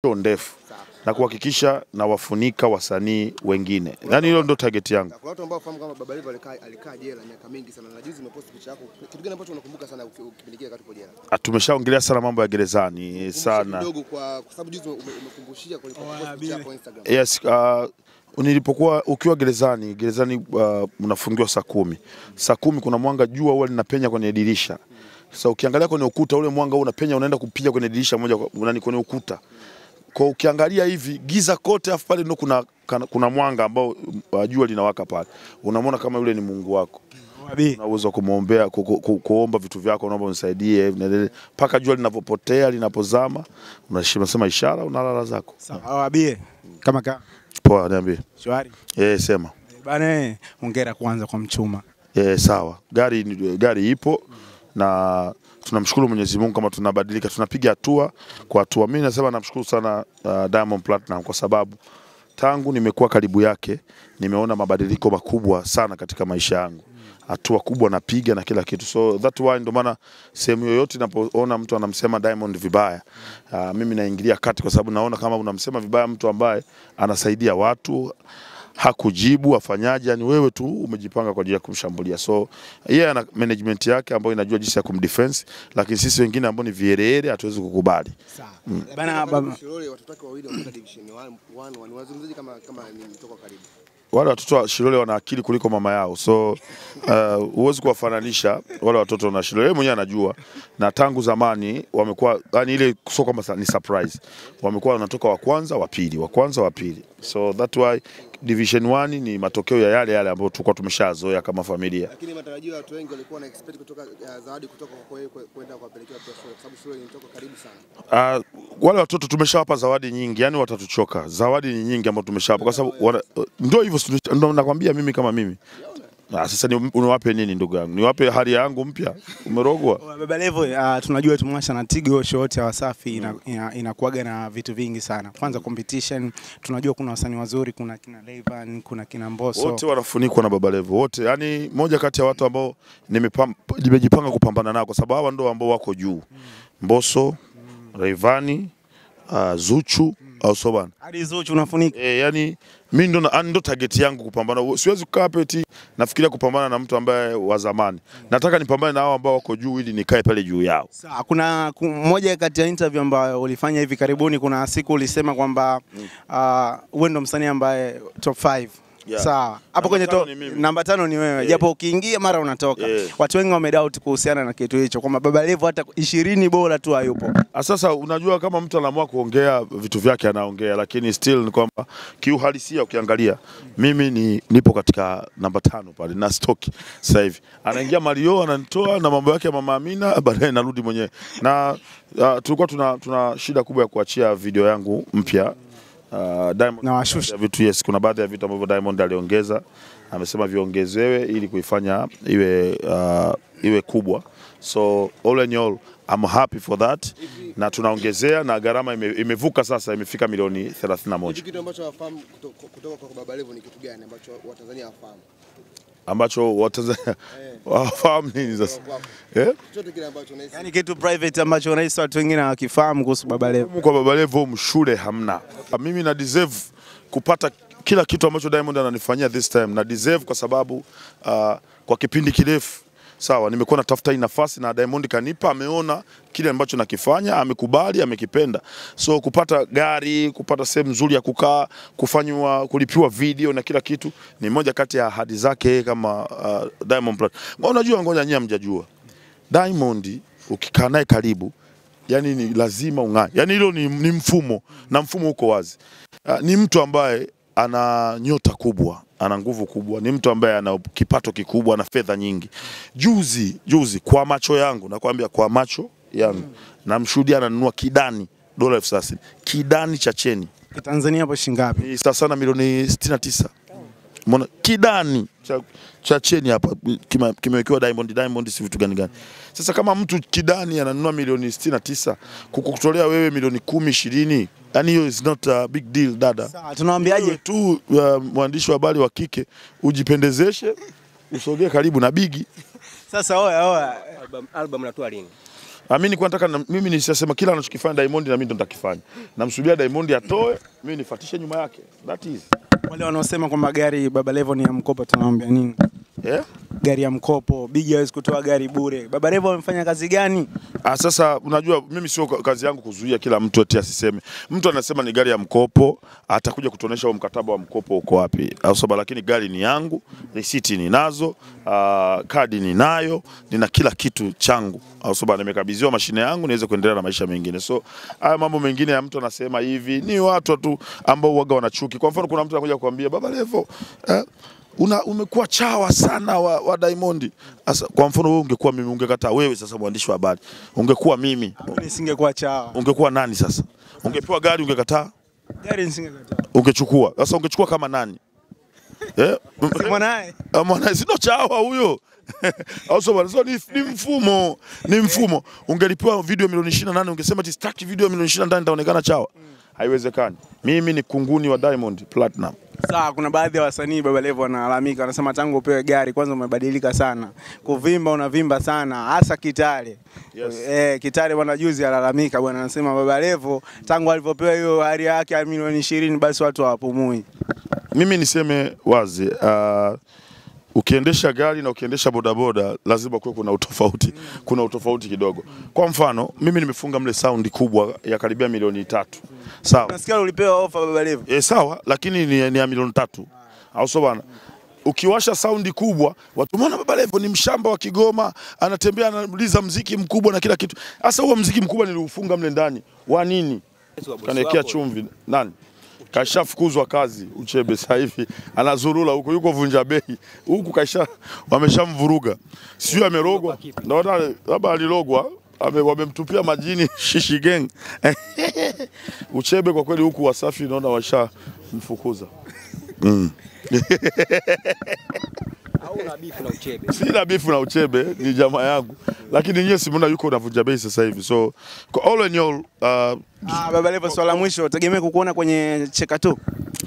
show ndefu na kuhakikisha nawafunika wasanii wengine, yaani hilo ndio target yangu. Kuna watu ambao wafahamu kama Baba Levo alikaa alikaa jela miaka mingi sana, na juzi umepost picha yako. Kitu gani ambacho unakumbuka sana uki- kipindi kile wakati uko jela? Ah, Tumeshaongelea sana mambo ya gerezani Kumbusha sana. kidogo kwa kwa sababu juzi ume- umekumbushia kwa post picha yako Instagram. Yes, uh, nilipokuwa ukiwa gerezani gerezani, uh, unafungiwa saa kumi. Saa kumi kuna mwanga, jua huwa linapenya kwenye dirisha. Sasa ukiangalia kwenye ukuta ule mwanga unapenya, unaenda kupiga kwenye dirisha moja kwa nani, kwenye ukuta. Kwa ukiangalia hivi giza kote, afu pale ndo kuna, kana- kuna mwanga ambao uh, jua linawaka pale, unamwona kama yule ni Mungu wako Wabi. una uwezo wa kumwombea ku, ku, ku, kuomba vitu vyako, naomba unisaidie na- mpaka jua linapopotea linapozama, unasema ishara, unalala zako. Sawa, wabie kama ka Poa, niambie. shwari. Eh, sema. Bana, hongera kwanza kwa mchuma. Eh, sawa. Gari gari ipo na tunamshukuru Mwenyezi Mungu kama tunabadilika, tunapiga hatua kwa hatua. Mimi nasema namshukuru sana uh, Diamond Platinum kwa sababu tangu nimekuwa karibu yake nimeona mabadiliko makubwa sana katika maisha yangu hatua kubwa napiga na kila kitu, so that why ndo maana sehemu yoyote napoona mtu anamsema Diamond vibaya, uh, mimi naingilia kati, kwa sababu naona kama unamsema vibaya mtu ambaye anasaidia watu hakujibu afanyaje? Yani wewe tu umejipanga kwa ajili ya kumshambulia. So yeye yeah, ana management yake ambayo inajua jinsi ya kumdefense, lakini sisi wengine ambao ni vierere hatuwezi kukubali. Sawa. Lakini Bana, kama baba. Shilole watoto wake wawili wametoka division 1 1 wanazungumzaje kama kama ni mtoka karibu? Wale watoto wa Shilole wana akili kuliko mama yao, so uh, huwezi kuwafananisha wale watoto na Shilole. Yeye mwenyewe anajua, na tangu zamani wamekuwa yani, ile sio kwamba sa- ni surprise, wamekuwa wanatoka wa kwanza wa pili, wa kwanza wa pili, so that why division 1 ni matokeo ya yale yale ambayo tulikuwa tumeshazoea kama familia. Lakini matarajio ya watu wengi walikuwa na expect kutoka uh, zawadi kutoka kwa yeye kwe- kwenda kuwapelekea pia Shilole kwa sababu Shilole ni mtoka karibu sana. Uh, wale watoto tumeshawapa zawadi nyingi, yani watatuchoka. Zawadi ni nyingi ambazo tumeshawapa kwa sababu wana- ndio hivyo, si- ndio nakwambia mimi kama mimi. Ah, sasa ni uniwape nini ndugu yangu? Niwape hali yangu mpya? Umerogwa? Baba Levo, uh, tunajua tumwasha na Tigo show yote ya Wasafi ina, ina, inakuaga na vitu vingi sana. Kwanza competition, tunajua kuna wasanii wazuri, kuna kina Rayvanny, kuna kina Mbosso. Wote wanafunikwa na Baba Levo wote, yani moja kati ya watu ambao nimepam- nimejipanga kupambana nao kwa sababu hawa ndio ambao wako juu, Mbosso, Rayvanny, uh, Zuchu au so bana Hadi Zuchu unafunika. E, yani mi ndo, na- ndo target yangu kupambana. Siwezi kukaa hapa eti nafikiria kupambana na mtu ambaye wa zamani. Nataka nipambane na hao ambao wako juu ili nikae pale juu yao. Sawa, kuna ku- moja kati ya interview ambayo ulifanya hivi karibuni, kuna siku ulisema kwamba uh, wewe ndo msanii ambaye top 5 Yeah. Sawa, hapo Namba kwenye tano top ni mimi. namba tano ni wewe, japo ukiingia mara unatoka. Yeah. Watu wengi wamedoubt kuhusiana na kitu hicho kwamba Baba Levo hata ishirini bora tu hayupo. Ah, Sasa unajua kama mtu anaamua kuongea vitu vyake anaongea, lakini still ni kwamba kiuhalisia ukiangalia mimi ni nipo katika namba tano pale na stock sasa hivi. Anaingia Mario ananitoa na mambo yake ya Mama Amina, baadaye narudi mwenyewe. Na uh, tulikuwa tuna, tuna shida kubwa ya kuachia video yangu mpya uh, Diamond Na washusha. ya vitu yes, kuna baadhi ya vitu ambavyo Diamond aliongeza, amesema viongezewe ili kuifanya iwe uh, iwe kubwa. So all in all I'm happy for that, na tunaongezea na gharama ime, imevuka sasa, imefika milioni 31 Hichi kitu ambacho wafahamu kuto- kutoka kwa Baba Levo ni kitu gani ambacho Watanzania hawafahamu? ambacho Watanzania wafahamu nini sasa eh? Chochote kile ambacho unahisi Yaani kitu private ambacho unahisi watu wengine hawakifahamu kuhusu Baba Levo. Kwa Baba Levo mshule hamna. Mimi na deserve kupata kila kitu ambacho Diamond ananifanyia this time na deserve kwa sababu uh, kwa kipindi kirefu sawa, nimekuwa natafuta hii nafasi na Diamond kanipa, ameona kile ambacho nakifanya, amekubali, amekipenda. So kupata gari, kupata sehemu nzuri ya kukaa, kufanywa, kulipiwa video na kila kitu ni moja kati ya ahadi zake yeye kama uh, Diamond Platnumz. Unajua, ngoja nyinyi hamjajua Diamond ukikaa naye karibu yani ni lazima ung'ae. Yani hilo ni, ni mfumo na mfumo uko wazi. Uh, ni mtu ambaye ana nyota kubwa, ana nguvu kubwa, ni mtu ambaye ana kipato kikubwa, ana fedha nyingi. Juzi juzi, kwa macho yangu nakwambia, kwa macho yangu namshuhudia ananunua kidani dola elfu thelathini kidani cha cheni Tanzania hapo shingapi? ni sawa sana milioni 69. Umeona kidani cha, cha cheni hapa kima- kimewekewa Diamond Diamond, si vitu gani gani. Sasa kama mtu kidani ananunua milioni 69 kukutolea wewe milioni kumi ishirini, yani hiyo is not a big deal dada. Sawa, tunawaambiaje? Wewe tu uh, mwandishi wa habari wa kike ujipendezeshe, usogee karibu na bigi. Sasa oya oya. Album, album natoa lini? Ah, mimi nilikuwa nataka na, mimi nisema kila anachokifanya Diamond na mimi ndo nitakifanya. Namsubiria Diamond atoe, mimi nifuatishe nyuma yake. That is. Wale wanaosema kwamba gari Baba Levo ni ya mkopo, tunawaambia nini? Yeah? Gari ya mkopo, Bigi hawezi kutoa gari bure. Baba Levo amefanya kazi gani? Ah, sasa unajua mimi sio ka- kazi yangu kuzuia kila mtu eti asiseme. Mtu anasema ni gari ya mkopo, atakuja kutuonesha huo mkataba wa mkopo uko wapi. Au sababu lakini gari ni yangu, risiti ninazo, uh, kadi ninayo, nina kila kitu changu. Au sababu nimekabidhiwa mashine yangu niweze kuendelea na maisha mengine. So haya mambo mengine ya mtu anasema hivi ni watu tu ambao waga wanachuki. Kwa mfano kuna mtu anakuja kuambia Baba Levo eh, una umekuwa chawa sana wa, wa Diamond. Asa, kwa mfano wewe ungekuwa mimi ungekataa wewe sasa mwandishi wa habari. Ungekuwa mimi Mimi nisingekuwa chawa. ungekuwa nani sasa? Ungepewa gari ungekataa? Gari nisingekataa. Ungechukua. Sasa ungechukua kama nani? Eh? Si mwanae. Ah, Mwana sio chawa huyo. Au sio bwana? So, ni, ni mfumo, ni mfumo. Ungelipewa video milioni 28 ungesema ati sitaki video milioni 28 nitaonekana chawa. Haiwezekani. Mimi ni kunguni wa Diamond Platinum. Sawa, kuna baadhi ya wasanii Baba Levo wanalalamika, wanasema tangu upewe gari kwanza umebadilika sana, kuvimba unavimba sana, hasa Kitale. Yes. Eh, Kitale bwana juzi alalamika bwana, anasema Baba Levo tangu alivyopewa hiyo hali yake ya milioni ishirini basi watu hawapumui. Mimi niseme wazi uh, ukiendesha gari na ukiendesha bodaboda lazima kuwe kuna utofauti, kuna utofauti kidogo. Kwa mfano mimi nimefunga mle saundi kubwa ya karibia milioni tatu, sawa Nasikia ulipewa ofa Baba Levo. e, sawa, lakini ni, ni ya milioni tatu, au sio bwana? Ukiwasha saundi kubwa, watu umeona Baba Levo ni mshamba wa Kigoma, anatembea anauliza mziki mkubwa na kila kitu. Sasa huo mziki mkubwa niliufunga mle ndani wa nini? Kanaekea chumvi nani? Kashafukuzwa kazi Uchebe sasa hivi anazurula huko, yuko vunja bei huku, kaisha wameshamvuruga, sio amerogwa, naona labda alilogwa ame- wamemtupia majini shishi gang Uchebe kwa kweli huku Wasafi naona washamfukuza. au una bifu na uchebe? Sina bifu na Uchebe, ni jamaa yangu, lakini nyewe simuona yuko na vunja bei sasa hivi, so kwa all in all uh, Ah, Baba Levo, swala la mwisho, tegemea kukuona kwenye cheka tu.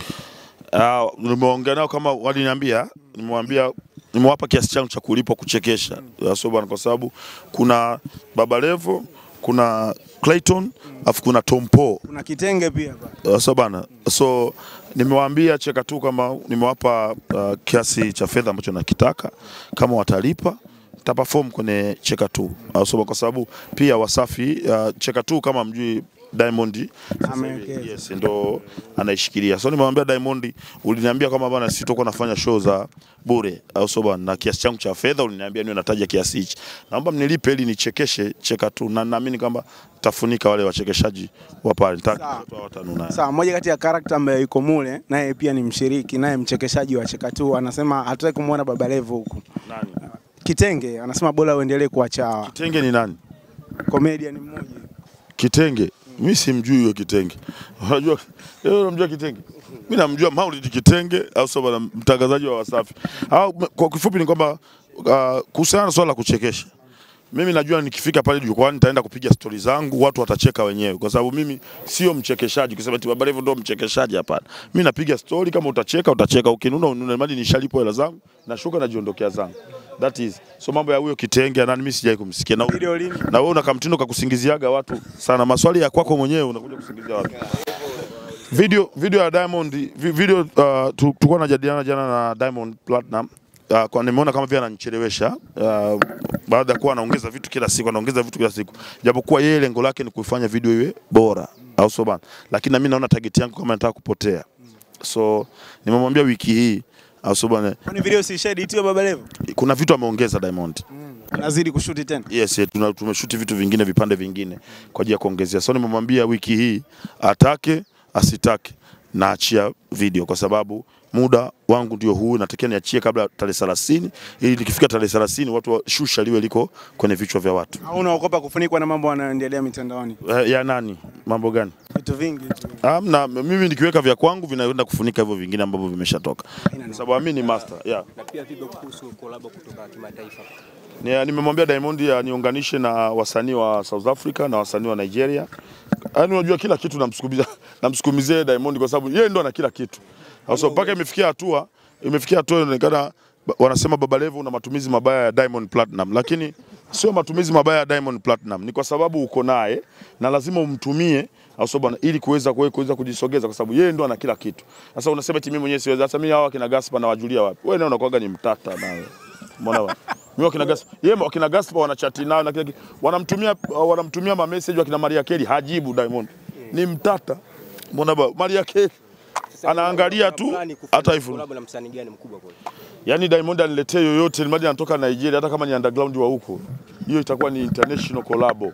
Ah, nimeongea nao kama waliniambia, nimewambia nimewapa kiasi changu cha kulipwa kuchekesha, mm. so bwana, kwa sababu kuna Baba Levo, kuna Clayton, afu kuna Tompo Kuna kitenge pia hapa. Uh, so bana, so nimewaambia cheka tu kama nimewapa uh, kiasi cha fedha ambacho nakitaka, kama watalipa taperform kwenye cheka tu, uh, so kwa sababu pia Wasafi uh, cheka tu kama mjui Diamond sasa hivi, Amewekeza. yes, ndo anaishikilia. So nimemwambia Diamond, uliniambia kama bana sitokuwa nafanya show za bure, au so bana, na kiasi changu cha fedha uliniambia niwe nataja kiasi hichi, naomba mnilipe ili nichekeshe cheka tu, na naamini kwamba tafunika wale wachekeshaji wa pale, Sawa. nitatoa watano naye. Sawa, moja kati ya karakta ambayo yuko mule naye pia ni mshiriki, naye mchekeshaji wa cheka tu, anasema hataki kumwona Baba Levo huku. Nani? Kitenge anasema bora uendelee kuwa chawa. Kitenge ni nani? Comedian mmoja. Kitenge mi simjui huyo Kitenge. Unajua wewe unamjua Kitenge? Mi namjua Maulid Kitenge au sababu na mtangazaji wa Wasafi. Au kwa kifupi ni kwamba uh, kuhusiana na swala la kuchekesha mimi najua nikifika pale jukwani nitaenda kupiga stori zangu, watu watacheka wenyewe, kwa sababu mimi sio mchekeshaji. Kusema eti Baba Levo ndo mchekeshaji, hapana. Mimi napiga stori, kama utacheka utacheka, ukinuna ununa, mali nishalipwa hela zangu, nashuka najiondokea zangu. That is so mambo ya huyo Kitenge nani, mimi sijai kumsikia na Video lini? na wewe una kamtindo kakusingiziaga watu sana, maswali ya kwako mwenyewe unakuja kusingizia watu. Video, video ya Diamond vi- video uh, tu- tulikuwa tunajadiliana jana na Diamond Platinum uh, kwa nimeona kama vile ananichelewesha uh, baada ya kuwa anaongeza vitu kila siku, anaongeza vitu kila siku, japokuwa yeye lengo lake ni kuifanya video iwe bora, au sio bana? Lakini na mimi naona target yangu kama nataka kupotea, so nimemwambia wiki hii, au sio bana, Kwani video si shaeditiwa Baba Levo? kuna vitu ameongeza Diamond. Anazidi kushuti tena. Yes, yes, tuna- tumeshuti vitu vingine vipande vingine kwa ajili ya kuongezea. So nimemwambia wiki hii atake asitake naachia video kwa sababu muda wangu ndio huu, natakiwa niachie kabla ya tarehe 30 ili nikifika tarehe 30 watu wa shusha liwe liko kwenye vichwa vya watu. Au unaogopa kufunikwa na mambo yanayoendelea mitandaoni? Eh, ya nani? Mambo gani? Vitu vingi tu. Amna, mimi nikiweka vya kwangu vinaenda kufunika hivyo vingine ambavyo vimeshatoka, Haina kwa sababu mimi ni master yeah. Na pia vipi kuhusu kolabo kutoka kimataifa? Ni- Nimemwambia Diamond aniunganishe na wasanii wa South Africa na wasanii wa Nigeria. Yaani unajua kila kitu namsukumizia namsukumizia Diamond kwa sababu yeye ndo ana kila kitu. Sasa mpaka imefikia hatua imefikia hatua inaonekana ba- wanasema Baba Levo una matumizi mabaya ya Diamond Platinum, lakini sio matumizi mabaya ya Diamond Platinum, ni kwa sababu uko naye na lazima umtumie au sio bwana, ili kuweza kuwe- kuweza kujisogeza, kwa sababu yeye ndo ana kila kitu. Sasa unasema eti mimi mwenyewe siwezi, sasa mimi hawa kina Gaspar nawajulia wapi? Wewe nawe unakuwaga ni mtata nawe, umeona bwana. Mimi wakina Gaspar, yeye wakina Gaspar wanachati nao na kila kitu, wanamtumia wanamtumia ma message wakina Maria Carey, hajibu Diamond, ni mtata, umeona bwana. Maria Carey anaangalia tu hata hivyo Collab na msanii gani mkubwa kwa? Yaani Diamond aniletee yoyote mradi anatoka Nigeria, hata kama ni underground wa huko, hiyo itakuwa ni international collab.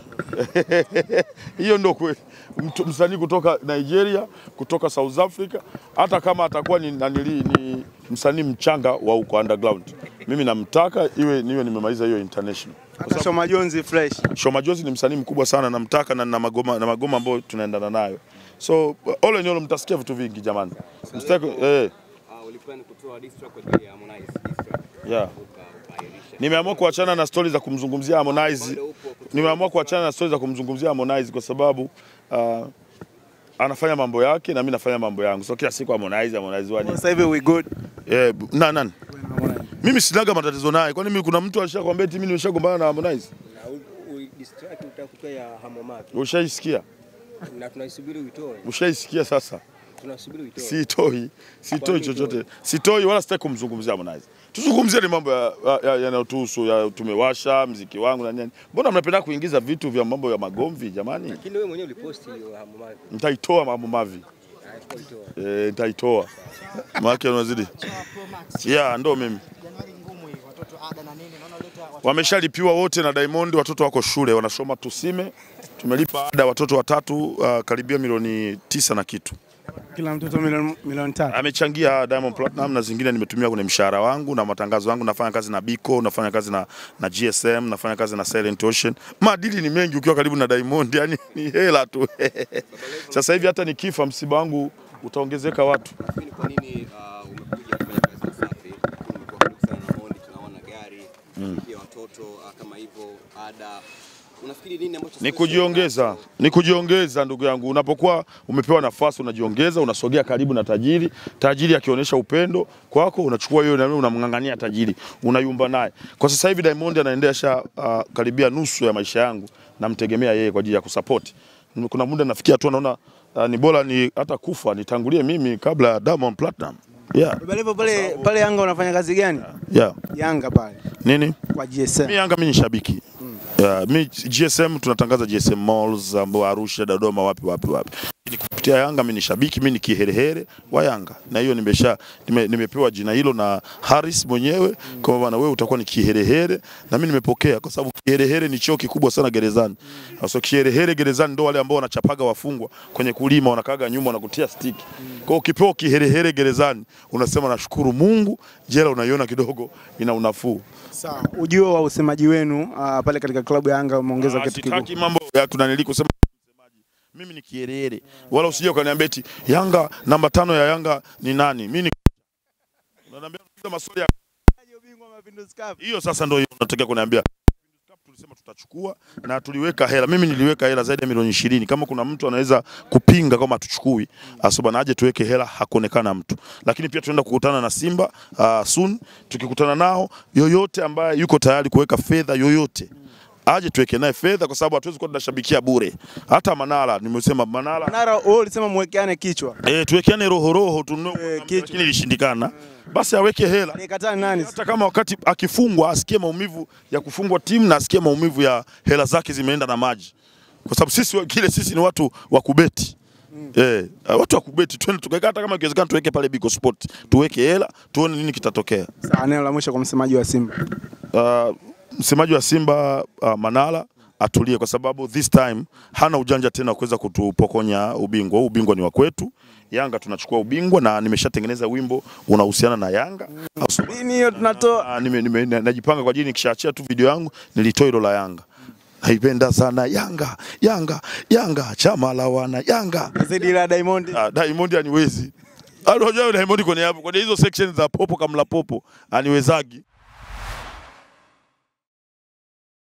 Hiyo ndio kweli. Mtu- Msanii kutoka Nigeria, kutoka South Africa, hata kama atakuwa ni, nanili, ni msanii mchanga wa huko underground, mimi namtaka iwe niwe nimemaliza hiyo international. Hata Shoma Jones fresh. Shoma Jozi ni msanii mkubwa sana, namtaka na na magoma na magoma ambayo tunaendana nayo. So all in all mtasikia vitu vingi jamani. Msitaki eh Ah, ulipenda kutoa diss track kwa ajili ya Harmonize, diss track. yeah. Uka- ukaahirisha. Nimeamua kuachana na stori za kumzungumzia Harmonize. Nimeamua kuachana na stori za kumzungumzia Harmonize kwa sababu uh, anafanya mambo yake na mimi nafanya mambo yangu. So kila siku Harmonize Harmonize wani. Sasa hivi we good. Eh, na nani? Mimi sinaga matatizo naye. Kwani mimi kuna mtu alishakwambia eti mimi nimeshagombana na Harmonize? Na u- u- diss track utaka kutoa ya Hamomaki. Ushaisikia? Na tunaisubiri uitoe. Ushaisikia sasa? Tunasubiri uitoe. Sitoi, sitoi nini chochote, sitoi wala sitaki kumzungumzia Harmonize. Tuzungumzie ni mambo ya- ya- yanayotuhusu ya, tumewasha mziki wangu na nini. Mbona mnapenda kuingiza vitu vya mambo ya magomvi jamani? Lakini wewe mwenyewe uliposti hiyo Hamomaki. Nitaitoa mambo mavi. Ah, uitoe. Eh, nitaitoa. Maana unazidi. Yeah, ndo mimi. Januari ngumu hii, watoto ada na nini, naona uleta watoto Wameshalipiwa wote na Diamond, watoto wako shule wanasoma Tusime. Tumelipa ada watoto watatu uh, karibia milioni tisa na kitu. Kila mtoto milioni milioni tatu. Amechangia Diamond Platinum na zingine nimetumia kwenye mshahara wangu na matangazo yangu. Nafanya kazi na Biko, nafanya kazi na, na GSM, nafanya kazi na Silent Ocean. Madili ni mengi ukiwa karibu na Diamond, yani ni hela tu. Sasa hivi hata nikifa msiba wangu utaongezeka watu. Lakini kwa nini uh, umekuja kufanya kazi na Wasafi? Umekuwa karibu sana na Mondi, tunaona gari pia watoto uh, kama hivyo ada. Unafikiri nini ambacho Ni kujiongeza, ni kujiongeza ndugu yangu. Unapokuwa umepewa nafasi unajiongeza, unasogea karibu na tajiri. Tajiri akionyesha upendo kwako, unachukua hiyo na wewe unamng'ang'ania tajiri, unayumba naye. Kwa sasa hivi Diamond anaendesha uh, karibia nusu ya maisha yangu, namtegemea yeye kwa ajili ya kusupport. Kuna muda nafikia tu naona uh, ni bora ni hata kufa nitangulie mimi kabla ya Diamond Platinum. Yeah, Baba Levo pale pale Yanga unafanya kazi gani? yeah. Yanga pale Nini? kwa GSM. Mi Yanga mi ni shabiki. Yeah, mi GSM tunatangaza GSM malls ambao Arusha, Dodoma, wapi wapi wapi. Ni kupitia Yanga mi ni shabiki, mi ni kiherehere wa Yanga. Na hiyo nimesha nime, nimepewa jina hilo na Harris mwenyewe kwa bwana wewe utakuwa ni kiherehere na mi nimepokea kwa sababu kiherehere ni cheo kikubwa sana gerezani. Sasa kiherehere gerezani ndo wale ambao wanachapaga wafungwa kwenye kulima wanakaga nyuma wanakutia stiki. Kwa hiyo ukipewa kiherehere gerezani unasema nashukuru Mungu, jela unaiona kidogo ina unafuu. Sawa. Ujio wa usemaji wenu uh, pale katika klabu ya Yanga umeongeza Ah, kitu kikubwa. sitaki mambo ya tunanili kusema msemaji. Mimi ni kierere. Wala usije ukaniambia eti Yanga namba tano ya Yanga ni nani? Mimi ni Unaniambia unauliza maswali ya hiyo sasa ndio hiyo unataka kuniambia. Cup Tulisema tutachukua na tuliweka hela. Mimi niliweka hela zaidi ya milioni ishirini. Kama kuna mtu anaweza kupinga kama hatuchukui, asoba na aje tuweke hela, hakuonekana mtu. Lakini pia tunaenda kukutana na Simba uh, soon. Tukikutana nao, yoyote ambaye yuko tayari kuweka fedha yoyote aje tuweke naye fedha, kwa sababu hatuwezi kuwa tunashabikia bure. Hata Manara nimesema Manara Nara wewe ulisema mwekeane kichwa. eh, tuwekeane roho roho tununue, Eh, kichwa. lakini ilishindikana. Basi aweke hela Aliyekataa nani? hata kama wakati akifungwa asikie maumivu ya kufungwa timu na asikie maumivu ya hela zake zimeenda na maji, kwa sababu sisi wa- kile sisi ni watu wa kubeti Eh, uh, watu wa kubeti twende tukaweka, hata kama ikiwezekana tuweke pale Biko Sport, tuweke hela tuone nini kitatokea. Sawa, neno la mwisho kwa msemaji wa Simba. Uh, msemaji wa Simba uh, Manala atulie kwa sababu this time hana ujanja tena wa kuweza kutupokonya ubingwa. Huu ubingwa ni wa kwetu. Yanga tunachukua ubingwa na nimeshatengeneza wimbo unahusiana na Yanga. Au sio? Nini hiyo tunatoa? Ah, nime, nime, na- najipanga kwa ajili nikishaachia tu video yangu nilitoa hilo la Yanga. Naipenda sana Yanga, Yanga, Yanga, chama la wana Yanga. Zidi la Diamond. Ah, Diamond aniwezi. Unajua Diamond kwenye hapo kwenye hizo section za popo kamla popo aniwezagi.